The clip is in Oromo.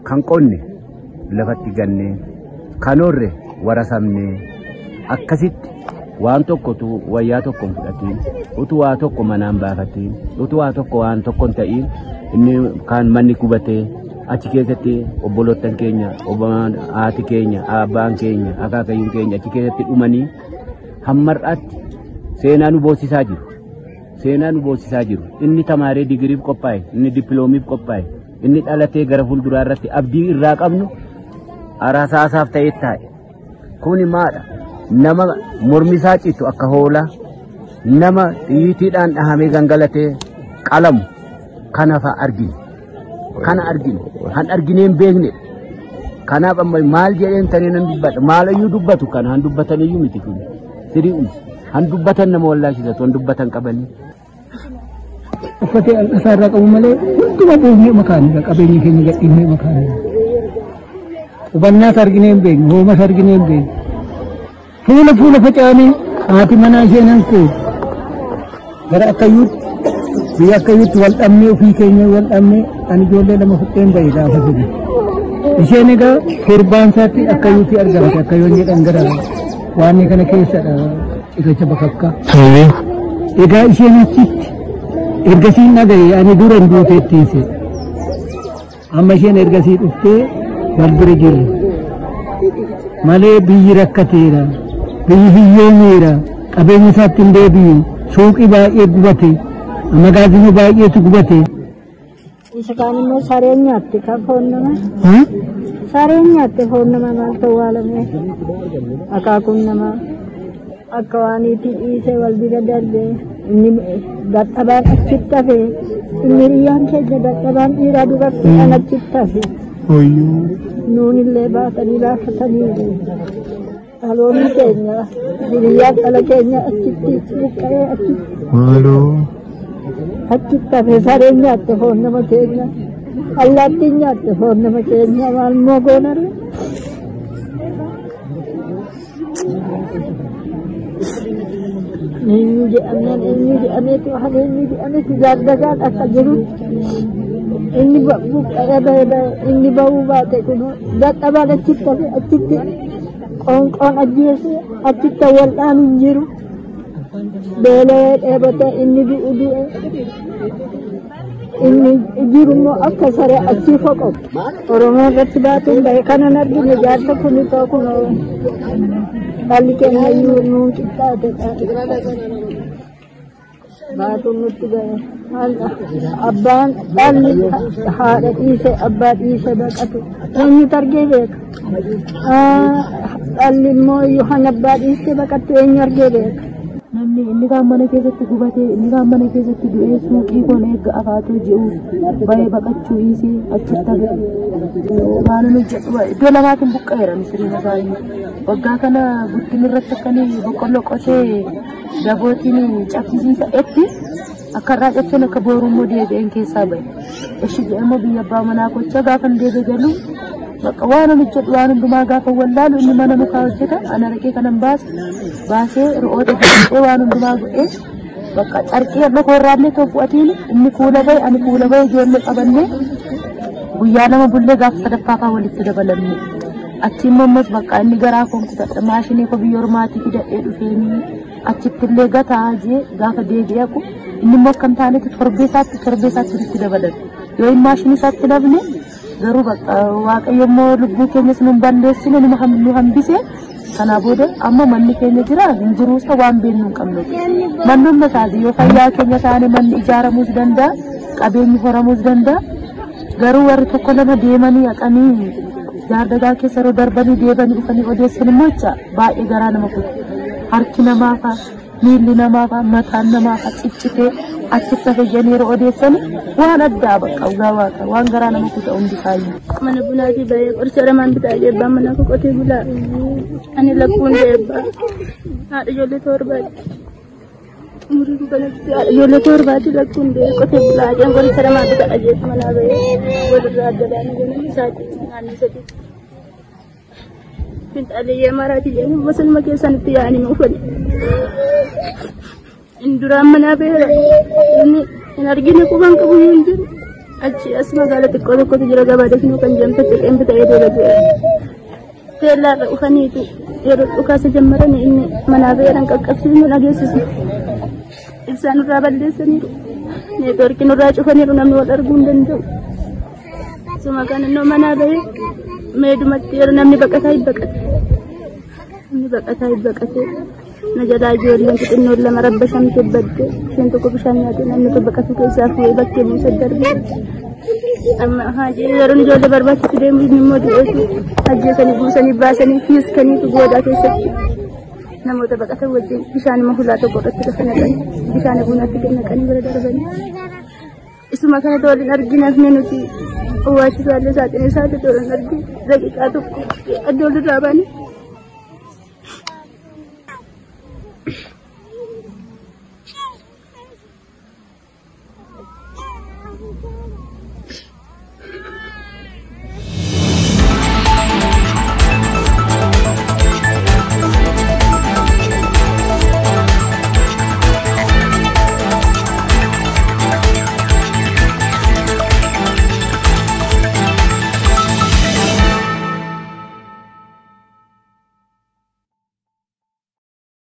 kan qonne lafatti gannee kan horre warasamnee akkasitti waan tokkotu wayyaa tokko hin fudhatiin utuu waa tokko manaan baafatiin utuu waa tokko waan tokko hin ta'iin inni kaan manni gubatee achi keessatti obbolottan keenya haati keenya abbaan keenya akaakayyuun keenya achi keessatti dhumanii hammar'aatti seenaa nu boosisaa jiru. Seenaa nu boosisaa jiru. Inni tamaaree digiriif qophaa'e, inni dippiloomiif qophaa'e, inni dhalatee gara fuulduraa irratti abdii irraa qabnu arasaasaaf ta'ee taa'e. Kuni maadha? Nama mormisaa citu akka hoolaa, nama xiyyiitiidhaan dhahamee gangalatee qalamu kana fa'a argine. Kana argine. Han arginee hin beekne. Kanaaf amma maal jedheen tanii nan dubbadha. Maalayyuu dubbatu kana han dubbataniyyuu miti kun. Siri'uma. Han dubbatan nama wallaachifatu, han dubbatan qabanii. uffatee isaa irraa qabu malee hunduma buufnee makaanidha qabeenyi keenya gadhiifnee makaanidha. Hubannaas arginee hin beeknu, hoomas arginee hin beeknu. Fuula fuula faca'anii haati manaa isheenan koo gara akkayyuutti biyya akkayyuutti wal dhabnee ofii keenya wal dhabnee ani ijoollee lama fudheen bahe gaafa fedhe. Isheen egaa torbaasaatti akkayyuutti argamte akkayyoon jedhan gara waan kana keessadha cirracha bakakkaa. Egaa isheen achitti ergasiin dhagaye ani duran duuteettiise amma isheen ergasii dhuftee wal bira jirre malee biyyi rakkateera biyyi hiyyoomeera qabeenya isaatti hin deebi'u suuqii baay'ee gubate magaazinii baay'eetu gubate. Isa kaan immoo sareen nyaatte kan foon nama. Sareen nyaatte foon nama maal tawwaalame akaakuun namaa akka waaniitti dhiisee wal bira darbee inni dadhabaan achitti hafe inni riyyaan keenya dadhabaan dhiiraa dubartiidhaan achitti hafe nuun illee baatanii baafatanii dhaloonni keenya hiriyyaan dhala keenya achitti buqqa'ee achitti achitti hafe sareen nyaatte foon nama keenya allaattiin nyaatte foon nama keenya maal moo goonarre. eenyu jedhamnaan eenyu jedhameetu waan eenyu jedhameetu jaardagaan akka jiru inni buqqa'ee bahee inni bahuu baate kun dadhabaan achitti hafe achitti qoonqoon ajjeese achitti waldhaan hin jiru beelee dheebote inni du'u du'e inni jiru immoo akka saree achii foqo oromoo irratti baatuun bahe kanan argine jaarsa kuni too kun dhalli keenya iyyuu nuun qixxaatedha baatuun nutti bahe abbaan dhalli haadha dhiise abbaa dhiise baqatu eenyutu argee beeka dhalli immoo iyyuu han abbaa dhiiste baqattu eenyu argee beeka namni inni kaan mana keessatti gubatee inni kaan mana keessatti du'ee suuqii kun eegga afaatoo ji'u bahee baqachuu dhiisee achitti hafe waan nu jedhu iddoo lamaatiin buqqa'eera misiriin isaanii waggaa kana guddin irratti akkanii boqqolloo qotee dabootiin cabsisiisa etti akka irraa cabsan akka boorummoo deebi'een keessaa bahe ishi jedhamoo biyya abbaa manaa gochaa gaafa deebi'e galu bakka waan ani jedhu waan hundumaa gaafa wallaalu inni mana mukaa hojjeta ana araqee kanan baase baasee re'oota godhee waan hundumaa godhee bakka carqii amma koorraallee too fu'atiin inni fuula bahe ani fuula bahe ijoollee qabannee guyyaa lama bullee gaafa sadaffaa faa walitti dabalamne achi immoo ammas bakka inni garaa konkutadha maashinii ko biyya ormaatii fidadhee dhufeenii achitti illee gataa jee gaafa deebi'ee aku inni immoo akkam taanetti torbee isaatti torbee isaatti walitti dabalame yoo inni maashinii isaatti dhabne garuu bakka waaqayyo immoo lubbuu keenyas nu balleessine nu hambise kanaa booda amma manni keenya jira hin jiruusa waan beeknu hin qabne manni humna isaati yoo fayyaa keenya taane manni ijaaramuus danda'a qabeenyi horamuus danda'a garuu warri tokko lama deemanii haqanii jaardagaa keessa yeroo darbanii deebanii dhufanii odeessan immoo jecha baay'ee garaa nama kutu harki namaa fa'a miilli namaa fa'a mataan namaa fa'a ciccitee achitti hafe jedhanii yeroo odeessan waan addaa bakka ugaa waaqa waan garaa nama kuta hundi isaayyuu. mana bunaatii bahee qoricha ramaan bitaa jebbaa mana koo qotee bulaa ani lakkuun jebbaa haadha ijoollee torbaati umurii kanatti haadha ijoollee torbaati lakkuun bahee qotee bulaa jedhan qoricha ramaan bitaa jeetu manaa bahee walirraa adda baanii jedhan isaati naannoo sadii. Finxaaleeyyee maraati jedhanii bosonuma keessanitti yaa'anii muufani. Induraan manaa beera inni hin argine quban qabu hin jiru. achi as magaalaa xiqqoo tokkotu jira gabaa dafnuu kan jedhamte xiqqeen bita'ee deema jira. Teellaarra dhufaniitu yeroo dhukaasa jammaran inni manaa fe'eeran qaqqabsiisnu dhageessisu. Ibsaan nurraa balleessaniiru. Neetwoorkii nurraa cufaniiru namni wal arguu hin danda'u. Suma kan innoo manaa bahee meedumatti yeroo namni baqataa hin baqate. Namni baqataa hin baqate. Na jalaa ijoolleen xixinnoon lama rabba shamte badde. Isheen tokko bishaan nyaate namni tokko baqatu keessaa fuudhee bakkee buusa darbe. Amma hajii yeroo ijoollee barbaachisu deemu inni immoo du'eetu ajjeesanii buusanii baasanii fiiskaniitu goodaa keessatti. Namoota baqatan wajjin bishaan immoo hulaa tokko irratti lafa naqanii bishaan buunatti naqanii bira darbanii. Isuma kana tooliin arginafne nuti waashitaalee saaxinee isaati tolan argin daqiiqaa tokko addoolirraa baanii.